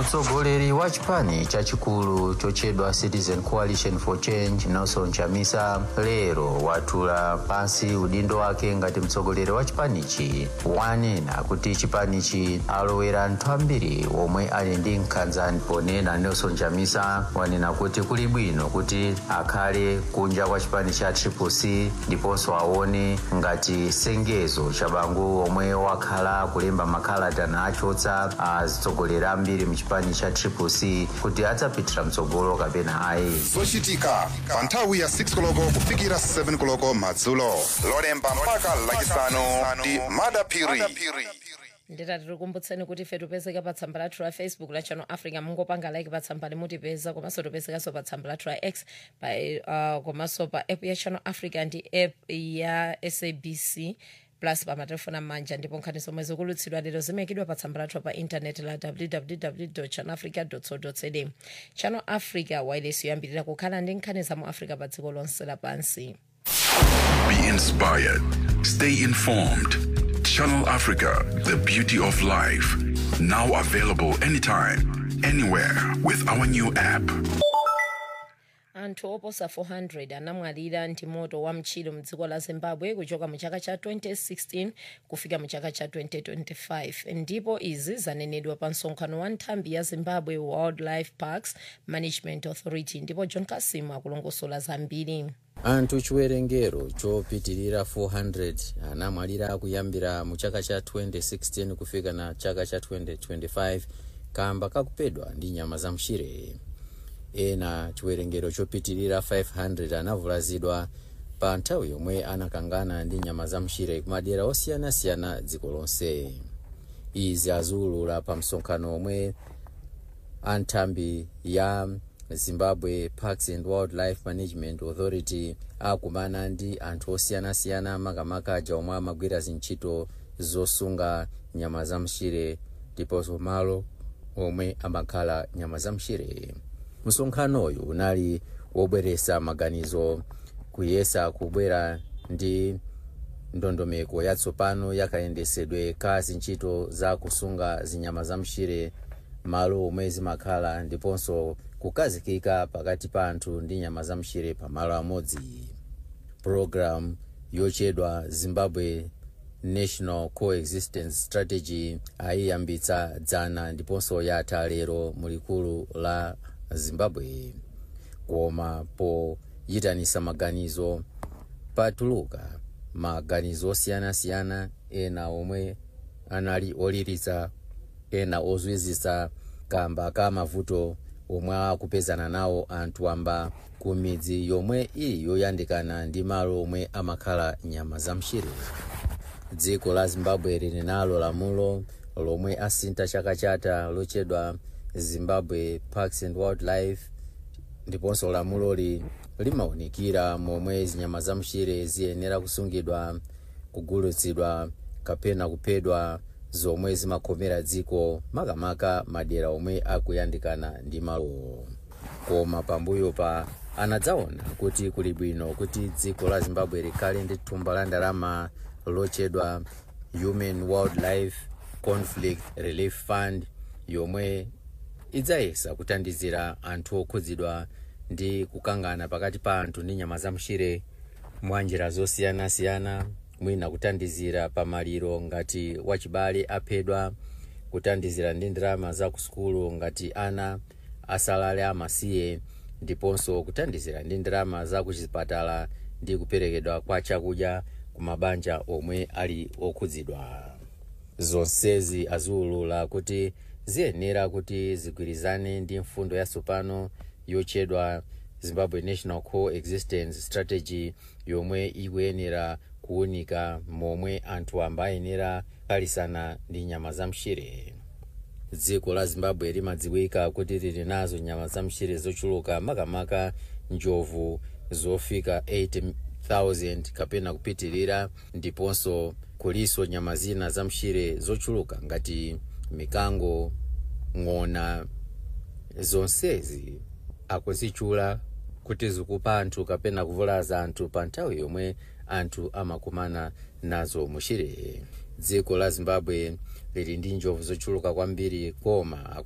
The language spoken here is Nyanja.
mtsogoleri wa chipani chachikulu chochedwa citizen coalition for change nelson chamisa lero watula pansi udindo wake ngati mtsogoleri wa chipanichi wanena kuti chipanichi alowera anthu ambiri omwe ali ndi nkhanza ponena nelson chamisa wanena kuti kuli bwino kuti akhale kunja kwa chipani cha triplec ndiponso aone ngati sengezo cha bangu omwe wakhala kulemba makalata nachotsa atsogoleri ambiri mchipani cha triplec kuti adzapitira mtsogolo kapena ayi zochitika pa nthawi ya 6 koloko kufikira 7 koloko madzulo lolemba mpaka lachisanu ndi madapiri nditati tikumbutseni kuti ife tipezeka pa tsamba lathu la facebook la channel africa mungopanga like pa tsamba limutipeza komanso tipezekanso pa tsamba lathu la x pa, uh, komanso pa app ya channel africa ndi app ya sabc plus pa matelefoni amanja ndipo nkhani zomwe zikulutsidwa lero zimayikidwa pa tsamba lathu pa intaneti la www channel africa co za channel africa wireless yoyambirira kukhala ndi nkhani za mu africa pa dziko lonse lapansi Be inspired. Stay informed. Channel Africa, the beauty of life. Now available anytime, anywhere with our new app. anthu oposa 400 anamwalira ndi moto wa mtchire mdziko la zimbabwe kuchoka mu chaka cha 2016 kufika mu chaka cha 2025 ndipo izi zanenedwa pa msonkhano wa nthambi ya zimbabwe wildlife parks management authority ndipo john kasimu akulongosola zambiri anthu chiwerengero chopitirira 400 anamwalira kuyambira mu chaka cha 2016 kufika na chaka cha 2025 kamba kakupedwa ndi nyama za mchire ena chiwerengero chopitirira 500 anavulazidwa pa nthawi yomwe anakangana ndi nyama za mchire kumadera osiyanasiyana dziko lonse izi aziwulula pa msonkhano omwe anthambi ya zimbabwe parks and wildlife management authority akumana ndi anthu osiyanasiyana makamaka aja omwe amagwira zintchito zosunga nyama za mchire ndiponso malo omwe amakhala nyama za mchire msonkhanoyu unali wobweresa maganizo kuyesa kubwera ndi ndondomeko yatsopano yakayendesedwe ka zintchito za kusunga zinyama za mchire malo omwe zimakhala ndiponso kukazikika pakati pa anthu ndi nyama za mchire pamalo amodzi program yochedwa zimbabwe national coexistence strategy ayiyambitsa dzana ndiponso yatha lero mulikulu la zimbabwe koma poyitanisa maganizo patuluka maganizo osiyanasiyana ena omwe anali oliritsa ena ozwizisa kamba ka mavuto omwe akupezana nawo anthu amba ku midzi yomwe ili yoyandikana ndi malo omwe amakhala nyama za mchire dziko la zimbabwe lili nalo lamulo lomwe asintha chaka chatha lochedwa zimbabwe parks and wildlife ndiponso lamuloli limawunikira momwe zinyama za mchire ziyenera kusungidwa kugulitsidwa kapena kuphedwa zomwe zimakomera dziko makamaka madera omwe akuyandikana ndi malo koma pambuyo pa anadzaona kuti kuli bwino kuti dziko la zimbabwe likhale ndi thumba la ndalama lochedwa human wildlife conflict relief fund yomwe idzayesa kuthandizira anthu okhudzidwa ndi kukangana pakati pa anthu ndi nyama za mchire mwa njira zosiyanasiyana mwina kuthandizira pamaliro ngati wachibale aphedwa kuthandizira ndi ndalama za kusukulu ngati ana asalale amasiye ndiponso kuthandizira ndi ndalama za kuchipatala ndi kuperekedwa kwa chakudya ku mabanja omwe ali okhudzidwa zonsezi aziwulula kuti ziyenera kuti zigwirizane ndi mfundo yatsopano yochedwa zimbabwe national coexistence strategy yomwe ikuyenera kuwunika momwe anthu amba ayenera kukalisana ndi nyama za mchire dziko la zimbabwe limadziwika kuti lili nazo nyama za mchire zochuluka makamaka njovu zofika 80,000 kapena kupitilira ndiponso kuliso nyama zina za mchire zochuluka ngati mikango ng'ona zonsezi akuzitchula kuti zikupa anthu kapena kuvulaza anthu pa nthawi yomwe anthu amakumana nazo muchire dziko la zimbabwe lili ndi njovu zochuluka kwambiri koma